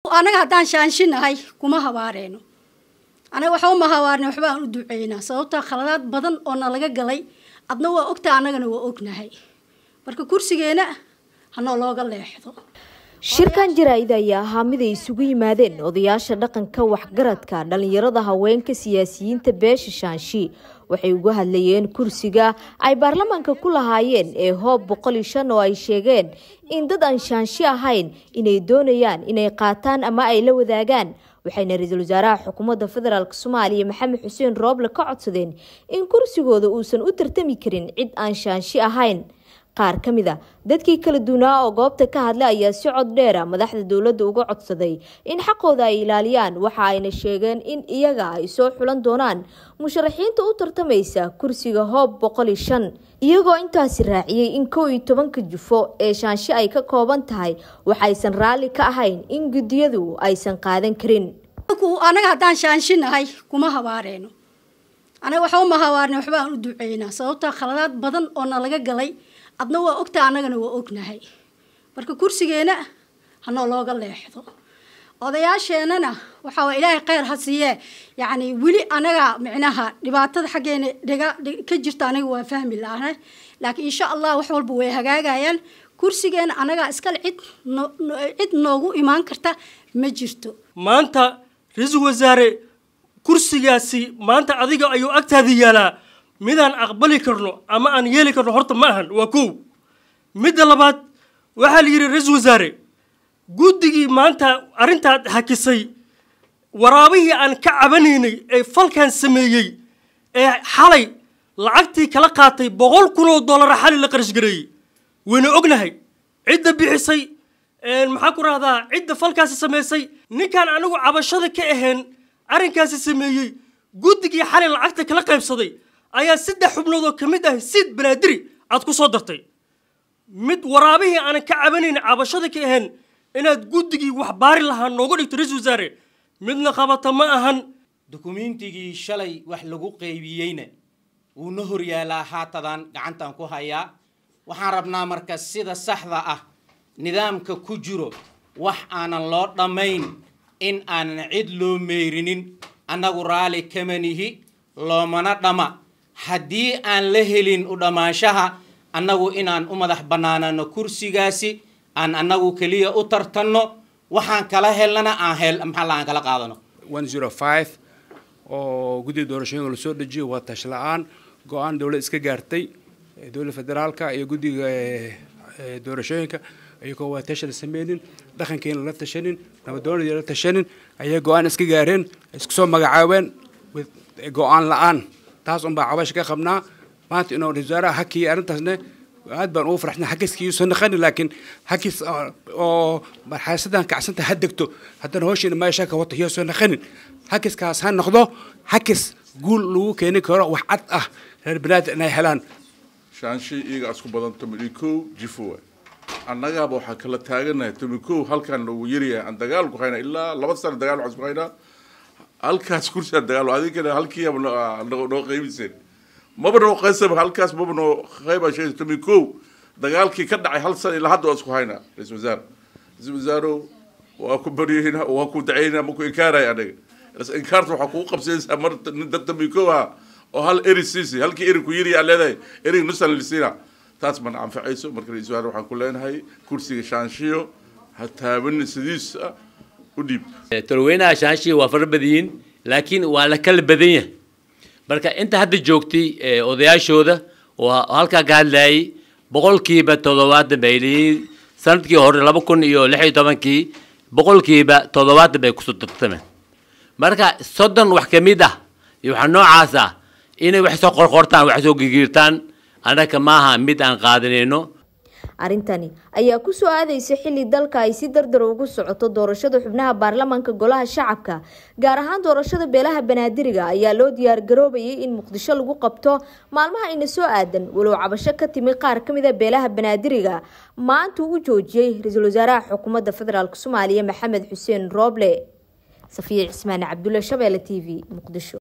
anaga haddaan shaanshinahay kuma habaareeno anaga waxa uma habaarne waxba aan u duceynaa sababtaa khaladaad badan oo nalaga galay adna waa ogtaa annagana waa ognahay marka kursigeena hanoo looga leexdo shirkan jaraa'id ayaa ahaa mid ay isugu yimaadeen odayaasha dhaqanka waxgaradka dhalinyarada haweenka siyaasiyiinta beesha shaanshi waxay uga hadlayeen kursiga ay baarlamaanka ku lahaayeen ee hoob boqol iyo shan oo ay sheegeen in dad aan shaanshi ahayn inay doonayaan inay qaataan ama ay la wadaagaan waxayna ra-iisul wasaaraha xukuumadda federaalk soomaaliya maxamed xuseen rooble ka codsadeen in kursigooda uusan u tartami karin cid aan shaanshi ahayn qaar ka mid a dadkii kala duwanaa oo goobta ka hadlay ayaa si cod dheera madaxda dowladda uga codsaday in xaqooda ay ilaaliyaan waxa ayna sheegeen in iyaga ay soo xulan doonaan musharaxiinta u tartamaysa kursiga hoob boqol iyo shan iyagoo intaasi raaciyey in kow iyo tobanka jufo ee shaansho ay ka kooban tahay waxaysan raalli ka ahayn in guddiyadu aysan qaadan karin anaga haddaan shaanshinahay kuma habaareeno anaga waxa uma habaarne waxba aan u duceynaa sababtaa khaladaad badan oo nalaga galay adna waa ogtaa annagana waa ognahay marka kursigeena hanoo looga leexdo odayaasheenana waxaa waa ilaahay kheyr ha siiyee yacni weli anaga micnaha dhibaatada xaggeena dhiga ka jirta anaga waa fahmi laana laakiin insha allah wax walba way hagaagayaan kursigeena anagaa iskale cid no cid noogu imaan karta ma jirto maanta ra-iisul wasaare kursigaasi maanta adiga ayuu agtaada yaalaa midaan aqbali karno ama aan yeeli karno horta ma ahan waa kow midda labaad waxaa la yidhi ra-iisul wasaare guddigii maanta arrintaad hakisay waraabihii aan ka cabanaynay ee falkan sameeyey ee xalay lacagtii kala qaatay boqol kun oo dollara xali la qarash gareeyey wayna ognahay cidda bixisay maxaa ku rahdaa cidda falkaasi samaysay ninkaan anigu cabashada ka ahayn arrinkaasi sameeyey guddigii xalay lacagta kala qaybsaday ayaa saddex xubnood oo ka mid ah siid banaadiri aad ku soo dartay mid waraabihii aanan ka cabanayn cabashada ka ahayn inaad guddigii wax baari lahaa nooga dhigto ra-iisul wasaare midna qabata ma ahan dukumiintigii shalay wax lagu qaybiyeyna wuuna horyaalaa haatadan gacantan ku hayaa waxaan rabnaa marka sida saxda ah nidaamka ku jiro wax aanan loo dhammayn in aanan cid loo meyrinin annagu raali kamanihi loomana dhama haddii aan la helin u dhammaanshaha annagu inaan u madax bannaanano kursigaasi aan annagu keliya u tartanno waxaan kala helnana aan hel maxaa la aan kala qaadano oo guddiga doorashooyinka lasoo dejiyo waa tash la-aan go-aan dowlad iska gaartay dowladda federaalka iyo guddiga doorashooyinka iyagoo waa tasha la sameynin dhaqankeena la tashanin nabadoonadii la tashanin ayay go-aan iska gaareen isku soo magacaabeen go-aan la-aan taas unbaa cabasha ka qabnaa maanta inuu wasaaraha hakiya arrintaasne aad baan ugu faraxsana hakiskiiuusan naqani laakiin hakis oo marxalasadan kacsanta ha degto haddana hawshiina meesha ka wato iyosoo naqanin hakiskaas ha noqdo hakis guul lagu keeni karo wax cad ah reer banaadam inay helaan shaanshi iyaga isku badan toban kow jifo waay annagaaba waxaan kala taaganahay toban kow halkaan lagu yaryahay aan dagaal ku haynaa ilaa laba sano dagaal waxaan isku haynaa halkaas kursiaan dagaal adinkana halkiiaba noo qeybisan maba noo qaysaba halkaas maba noo qayba shay toban kow dagaalkii ka dhacay hal sano ilaa hadda waa isku haynaa ra-isul wasaare ra-isul wasaarow waa ku baryayna waa ku dacaynaa ma ku inkaaraya anaga inkaarta waxaa kugu qabsanaysaa mar nin dad toban kow ah oo hal eri siisi halkii eri ku yiri aa leedahay erig nusan lisiina taas mana anfacayso marka ra-isul wasaare waxaan ku leenahay kursiga shaanshiyo ha taabanin sidiisa u dhiib tolweynaha shaanshiya waa fara badiyiin laakiin waa la kala badan yahay marka inta hadda joogtay odayaashooda oo halkaa ka hadlayay boqolkiiba toddobaatan bay leeyihiin sanadkii hore laba kun iyo lix iyo tobankii boqolkiiba toddobaatan bay kusoo tartameen marka soddon wax ka mid ah iyo waxaa noocaas ah inay wax soo qorqortaan wax soo gigiirtaan annaga maaha mid aan qaadanayno arrintani ayaa ku soo aadaysa xilli dalka ay si dardar ugu socoto doorashada xubnaha baarlamaanka golaha shacabka gaar ahaan doorashada beelaha banaadiriga ayaa loo diyaargaroobayay in muqdisho lagu qabto maalmaha ina soo aadan walow cabasho ka timi qaar ka mid a beelaha banaadiriga maanta uu joojiyey ra-iisul wasaaraha xukuumadda federaalk soomaaliya maxamed xuseen rooble safiya cismaan cabdulle shabeelle t v muqdisho